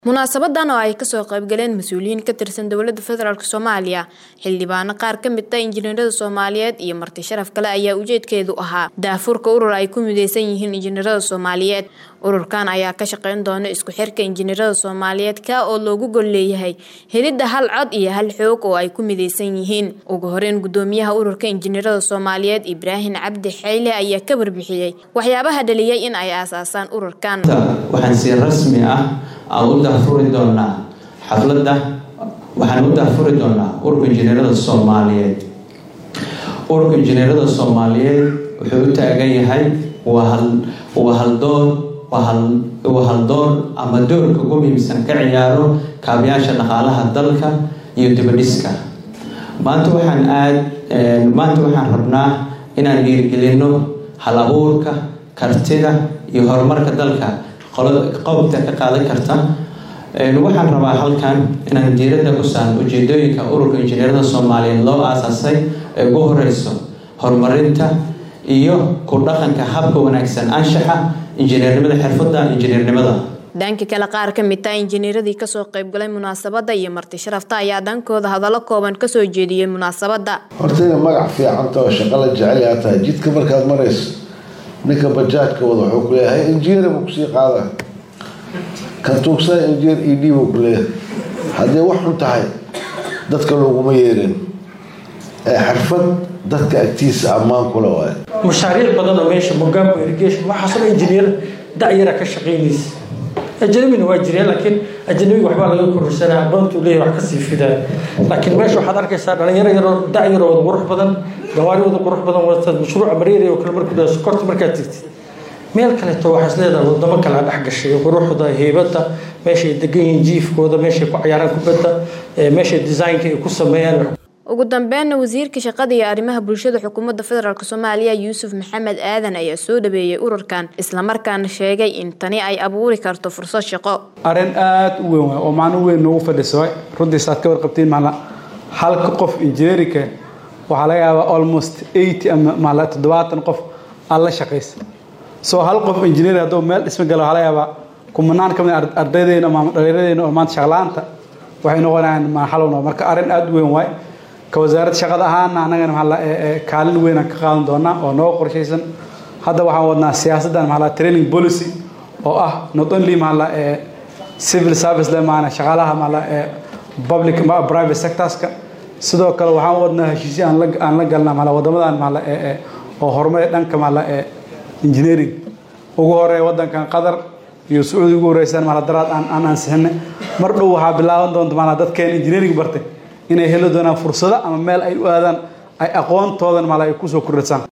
Munaasabadan oo ay kasoo qayb galeen mas'uuliyiin ka tirsan dowladda federaalk Soomaaliya, xildhibaano qaar ka mid ah injineerada Soomaaliyeed iyo marti sharaf kale ayaa ujeedkeedu ahaa daahfurka urur ay ku mideysan yihiin injineerada Soomaaliyeed. Ururkan ayaa ka shaqeyn doona isku xirka injineerada Soomaaliyeed ka oo loogu gol leeyahay helidda hal cod iyo hal xoog oo ay ku mideysan yihiin. Ugu horeyn gudoomiyaha ururka injineerada Soomaaliyeed Ibraahin Cabdi Xeyle ayaa ka warbixiyay waxyaabaha dhaliyay in ay aasaasaan ururkan. waxaan si rasmi ah aan u daahfuri doonaa xafladda waxaan u daahfuri doonaa ururka injineerada soomaaliyeed ururka injineerada soomaaliyeed wuxuu u taagan yahay waa hal waa haldoor waa hal waa haldoor ama doorka ugu muhiimsan ka ciyaaro kaabayaasha dhaqaalaha dalka iyo dibadhiska maanta waxaan aad maanta waxaan rabnaa inaan dhiirigelino hal abuurka kartida iyo horumarka dalka qobta ka qaadan karta waxaan rabaa halkan inaan diiradda ku saarno ujeedooyinka ururka injineerada soomaaliyeed loo aasaasay ee ugu horeyso horumarinta iyo ku dhaqanka habka wanaagsan anshaxa injineernimada xirfadda injineernimada dhanka kale qaar ka mid ah injineeradii kasoo qaybgalay munaasabadda iyo marti sharafta ayaa dhankooda hadallo kooban kasoo jeediyey munaasabadda horta ina magac fiicanta oo shaqo la jecel yaa tahay jidka markaad marayso ninka bajaajka wada wuxuu ku leeyahay injineer buu kusii qaada kan tuugsanaa injineer e d buu ku leeyahay haddii wax xun tahay dadka looguma yeerin ee xirfad dadka agtiisa ammaan kule waaye mashaariic badan oo meesha mogambo irrigation waxaasoo dhan injineer da-yara ka shaqaynaysa ajnabina waa jireen laakiin ajnabiga waxbaa laga kororsanaa aqoontuu leeyahay wax kasii fidaa laakiin meesha waxaad arkaysaa dhalinyaro yaroo da-yaro wada qurux badan gawaari wada qurux badan wata mashruuca mareeri oo kale markuu dhaha sokorta markaad tigtid meel kaleeto waxaas leedahay wadamo kale a dhex gashay quruxda heybadda meeshay degan yihiin jiifkooda meeshay ku cayaaraan kubadda meeshay designka ay ku sameeyaan ugu dambeynna wasiirka shaqada iyo arrimaha bulshada xukuumadda federaalk soomaaliya yuusuf maxamed aadan ayaa soo dhaweeyey ururkan islamarkaana sheegay in tani ay abuuri karto fursad shaqo arrin aada u weyn waay oo macno weyn noogu fadhiso runtiis aad ka warqabtiin maala halka qof injineerinka waxaa laga yaabaa almost eighty ama maala toddobaatan qof aad la shaqaysa soo hal qof injineer hadduu meel dhisma galo waxaa laga yaabaa kumanaan ka mid ardaydeena ama dhallinyadeena oo maanta shaqlaanta waxay noqonayaan maxalowna marka arrin aada u weyn waay ka wasaaradda shaqada ahaana annagana maxaa kaalin weynaan ka qaadan doonaa oo noo qorshaysan hadda waxaan wadnaa siyaasaddan maxaa training policy oo ah not only maxaa civil service le maana shaqaalaha maxaa public private sectorska sidoo kale waxaan wadnaa heshiisyo aan la aan la galnaa maxaa wadamadan maxaa oo horumar dhanka maxaa engineering ugu horeeya wadankan qatar iyo sacuudi ugu horeysaan maxaa daraad aan aan ansixinay mar dhow waxaa bilaaban doonta maxaa dadkeen engineering bartay inay heli doonaan fursado ama meel ay u aadaan ay aqoontoodan maala ay kusoo kordhisaan